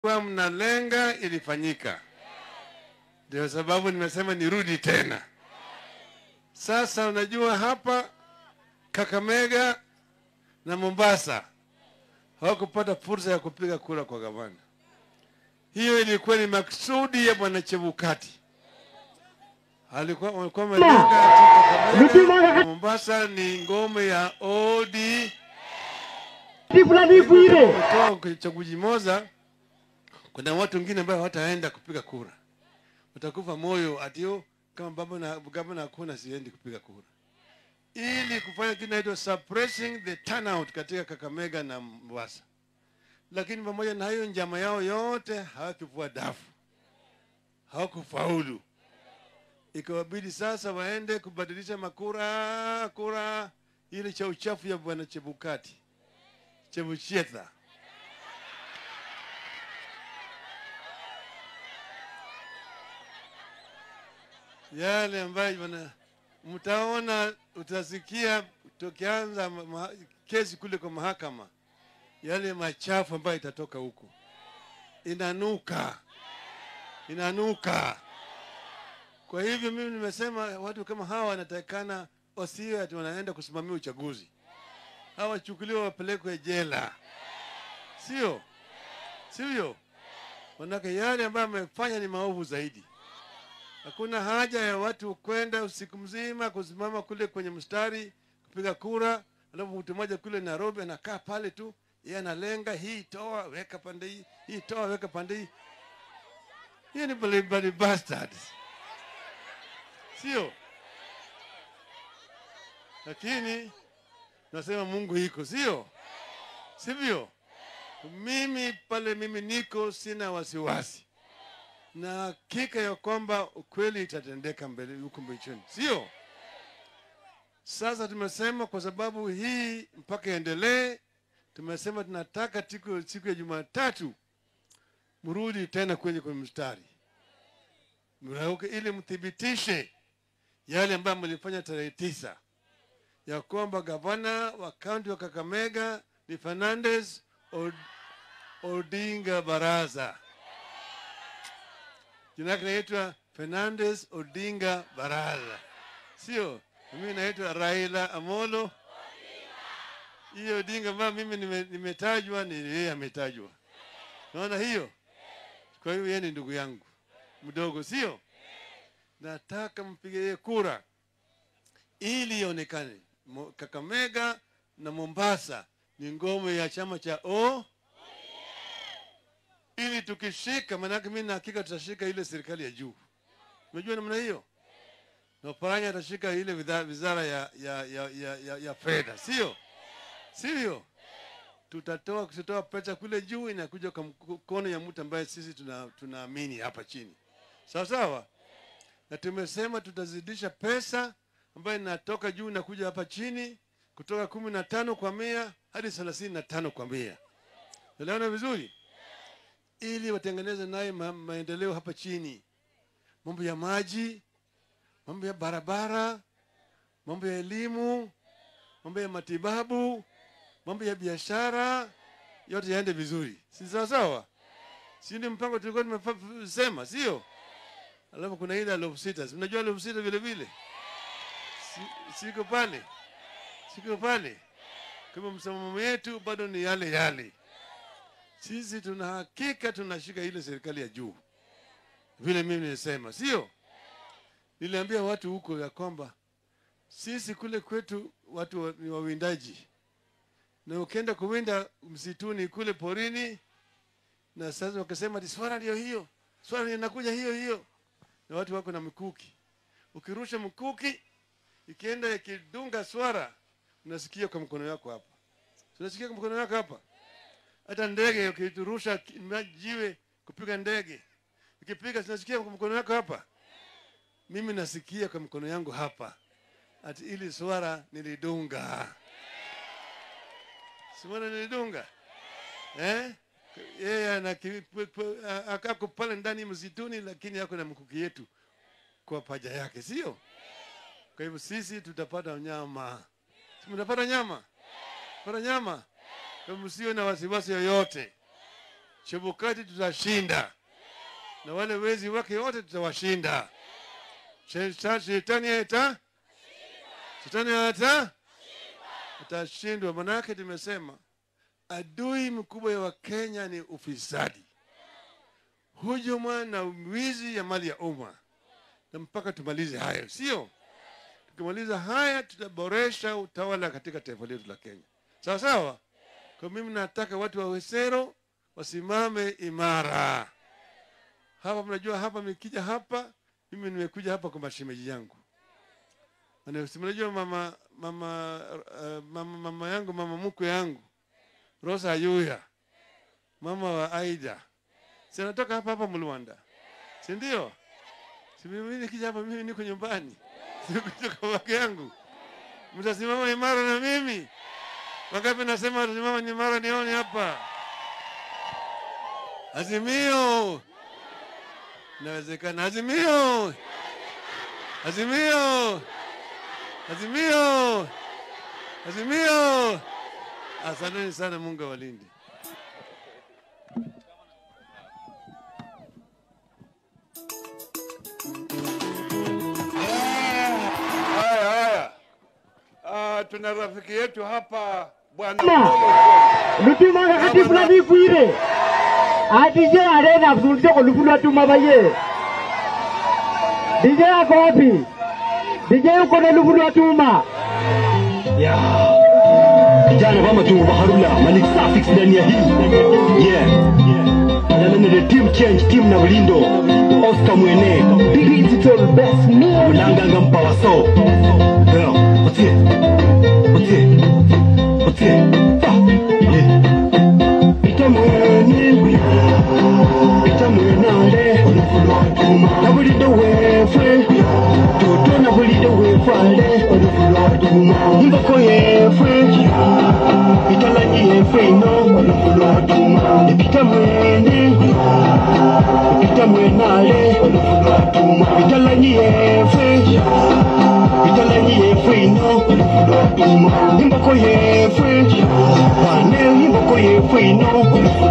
kwa mnalenga ilifanyika. Ndio sababu nimesema nirudi tena. Sasa unajua hapa Kakamega na Mombasa hawakupata fursa ya kupiga kura kwa gavana. Hiyo ilikuwa ni maksudi ya bwana Chebukati. Alikuwa walikuwa wamelenga ati Kakamega na Mombasa ni ngome ya ODM fulani Bwire. kutoa kwenye chaguzi moja, kuna watu wengine ambao hawataenda kupiga kura, watakufa moyo atio kama baba na gavana hakuna, siendi kupiga kura, ili kufanya kitu inaitwa suppressing the turnout katika Kakamega na Mombasa. Lakini pamoja na hayo, njama yao yote hawakuvua dafu, hawakufaulu. Ikawabidi sasa waende kubadilisha makura kura ile cha uchafu ya bwana Chebukati Chebuchetha. Yale ambayo wana mtaona, utasikia tukianza ma- ma- kesi kule kwa mahakama, yale machafu ambayo itatoka huko, inanuka, inanuka. Kwa hivyo mimi nimesema watu kama hawa wanatakikana wasiwe ati wanaenda kusimamia uchaguzi hawachukuliwa wapelekwe jela, sio sivyo? Manake yale ambayo amefanya ni maovu zaidi. Hakuna haja ya watu kwenda usiku mzima kusimama kule kwenye mstari kupiga kura, alafu mtu mmoja kule Nairobi anakaa pale tu, yeye analenga hii toa weka pande hii, hii toa weka pande hii. Hiyo ni bali bali bastards, sio? Lakini nasema Mungu iko, sio sivyo? Mimi pale mimi niko, sina wasiwasi na hakika ya kwamba ukweli itatendeka mbele huko mbechoni, sio? Sasa tumesema kwa sababu hii mpaka iendelee, tumesema tunataka tiku, siku ya Jumatatu mrudi tena kwenye kwenye mstari mrauke, ili mthibitishe yale ambayo mlifanya tarehe tisa ya kwamba gavana wa kaunti wa Kakamega ni Fernandez Od Odinga Baraza. Jina lake naitwa Fernandez Odinga Baraza, sio mimi naitwa Raila Amolo. Hiyo Odinga ambayo mimi nime- nimetajwa ni yeye ametajwa, naona hiyo. Kwa hiyo yeye ni ndugu yangu mdogo, sio? Nataka mpige yeye kura ili ionekane Mo- Kakamega na Mombasa ni ngome ya chama cha O ili tukishika, maanake mimi na hakika tutashika ile serikali ya juu. Unajua namna hiyo, na Oparanya atashika ile widha- wizara ya, ya, ya, ya, ya, ya fedha, sio sivyo? Tutatoa kutoa pesa kule juu inakuja kwa mkono ya mtu ambaye sisi tuna- tunaamini hapa chini, sawa sawa na tumesema tutazidisha pesa ambayo inatoka juu inakuja hapa chini kutoka kumi na tano kwa mia hadi thelathini na tano kwa mia. Unaelewana vizuri, ili watengeneze naye ma maendeleo hapa chini, mambo ya maji, mambo ya barabara, mambo ya elimu, mambo ya matibabu, mambo ya biashara, yote yaende vizuri, si sawa sawa? Si ndio mpango tulikuwa tumesema, sio? Alafu kuna ile elfu sita. Si Mnajua elfu sita vile vile? Si- Siko pale. Siko pale. Kama msimamo yetu bado ni yale yale. Sisi tuna hakika tunashika ile serikali ya juu. Vile mimi nilisema, sio? Niliambia watu huko ya kwamba sisi kule kwetu watu wa- ni wawindaji. Na ukienda kuwinda msituni kule porini na sasa wakasema ati swara ndio hiyo. Swara ndio inakuja hiyo hiyo na watu wako na mikuki. Ukirusha mkuki ikienda ikidunga swara, unasikia kwa mkono wako hapa, unasikia kwa mkono wako hapa. Hata ndege ukiturusha ki- ma- jiwe kupiga ndege, ikipiga tunasikia kwa mkono wako hapa. Mimi nasikia kwa mkono yangu hapa, ati ili swara nilidunga, swara nilidunga eh? Yeye ana ki- p- p- a- akako pale ndani msituni, lakini ako na mkuki yetu kwa paja yake, sio? Kwa hivyo sisi tutapata nyama, si mtapata nyama, pata nyama, kwa hivyo msiwe na wasiwasi yoyote. Chebukati tutashinda, na wale wezi wake wote tutawashinda. Sheta- Shetani ata shetani ata atashindwa. Manake tumesema adui mkubwa ya Wakenya ni ufisadi, hujuma na wizi ya mali ya umma, na mpaka tumalize hayo, sio? Tukimaliza haya, tutaboresha utawala katika taifa letu la Kenya, sawa sawa. Kwa mimi nataka watu wa Wesero wasimame imara. Hapa mnajua, hapa nikija hapa, mimi nimekuja hapa kwa mashemeji yangu. Maana si mnajua mama mama, uh, mama mama yangu mama mkwe yangu Rosa Ayuya, mama wa Aida, si anatoka hapa hapa Mlwanda, si ndio? Si mimi nikija hapa, mimi niko nyumbani, sikuja kwa wake yangu. Mtasimama imara na mimi? Wangapi nasema watasimama imara? Nione hapa. Azimio, inawezekana. Azimio, azimio, azimio, azimio. Asanteni sana, Mungu awalinde. Haya, haya. Ah, tuna rafiki yetu hapa bwana Ma. Polo Lutuma kakati fulani ifwire. Ati je arena kusulite ko lufulu atuma baye. DJ ako wapi? DJ uko na lufulu atuma. Ya. Vijana wa Matungu Baharula, Malik Safix ndani ya hii. Yeah. Anamene the team change, team na Ulindo. Oscar Mwene, digital best me. Ulanga ngampa waso. Yeah. What's it? What's it? What's it? Ah. Yeah. Pita mwene. Pita mwenale. Na Bulindo wefwe. Toto na Bulindo wefale. Mboko yefwe. Italanyi yefwe ino. Ipita mwene. Ipita mwenale. Italanyi yefwe. Italanyi yefwe ino. Imboko yefwe. Wane imboko yefwe ino.